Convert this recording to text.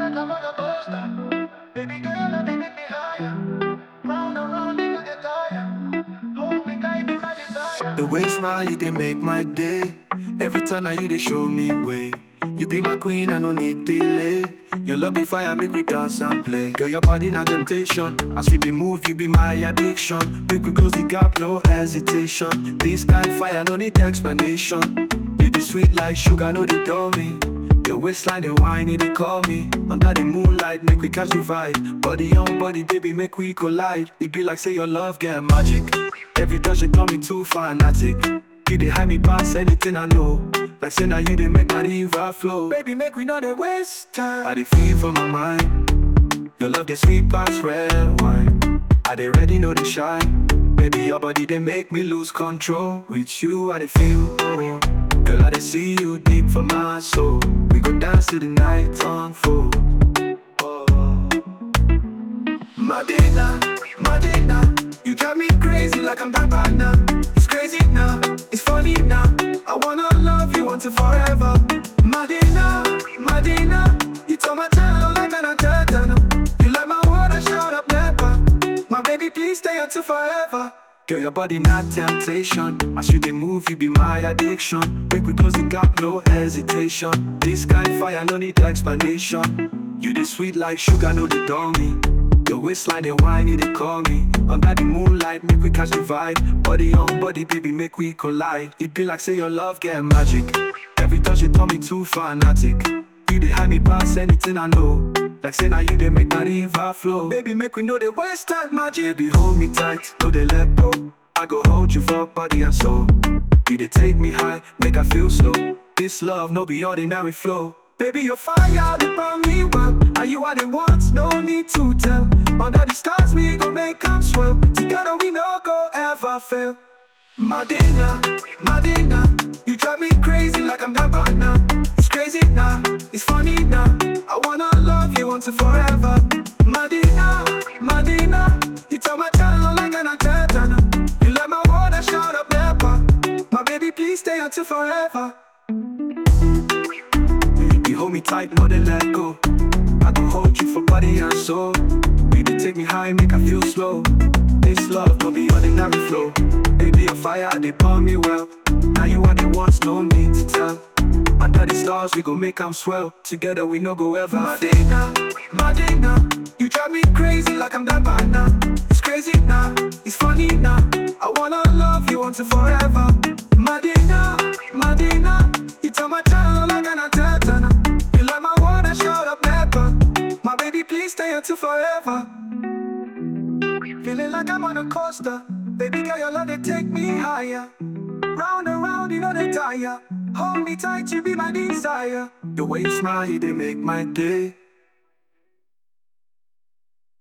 like I'm on a poster. Baby girl, I make me higher. Round and round, nigga get tired. Hold me tight, be my desire. The way you smile, you they make my day. Every time I you they show me way. You be my queen, I no need delay. Your love be fire, make me dance and play. Girl, your body not temptation. As we be move, you be my addiction. Big we close the gap, no hesitation. This kind fire, no need explanation. You be sweet like sugar, no they tell me. Your waistline, the wine, they call me. Under the moonlight, make we catch the vibe. Body on body, baby, make we collide. It be like say your love get magic. Every touch, it coming too fanatic. You dey hide me past anything I know. Like say now you dey make my river flow. Baby, make we not dey waste time. I dey feel for my mind. Your love dey sweet past red wine. I dey ready, know the shine. Baby, your body they make me lose control. With you, I dey feel. oh. Girl, I dey see you deep for my soul. We go dance till the night unfold. Oh. Madina, Madina, you drive me crazy like I'm Babana. It's crazy now, it's funny now. I wanna love you once and forever. Madina, Madina, you told my channel like an antenna. You like my word, I shout up never. My baby, please stay until forever. Girl, your body not temptation. As you dey move, you be my addiction. Make we close the gap, no hesitation. This kind fire, no need explanation. You dey sweet like sugar, no dey dull me. Your waistline, they whine, you they call me. Under the moonlight, make we catch the vibe. Body on body, baby, make we collide. It be like say your love get magic. Every touch, it turn me too fanatic. You dey hide me past anything I know. Like say now you dey make my river flow. Baby, make we know the waste time magic. Baby, hold me tight, no they let go. I go hold you for body and soul. You dey take me high, make I feel slow. This love no be ordinary flow. Baby, your fire they burn me well. Are you what it wants? No need to tell. Under the stars, we gon' make them swell. Together we no go ever fail. Madina, Madina, you drive me crazy like I'm Dabana. It's crazy now, it's funny now. I wanna love you once and forever. Madina, Madina, you tell my channel like an antenna. You let my word, I shout up never. My baby, please stay until forever. You hold me tight, no they let go. I can hold you for body and soul. Baby, take me high, make I feel slow. This love no be ordinary flow. Baby, a fire, they burn me well. Now you are the ones, no need to tell. Under the stars, we gon' make them swell. Together, we no go ever. Madina, Madina, you drive me crazy like I'm Dabana. It's crazy now, it's funny now. I wanna love you once and forever. Madina, Madina, you tell my channel like an antenna. You like my word, I shout up never. My baby, please stay until forever. Feeling like I'm on a coaster. Baby girl, your love they take me higher. Round and round, you know they tire. Hold me tight, you be my desire. The way you smile, they make my day.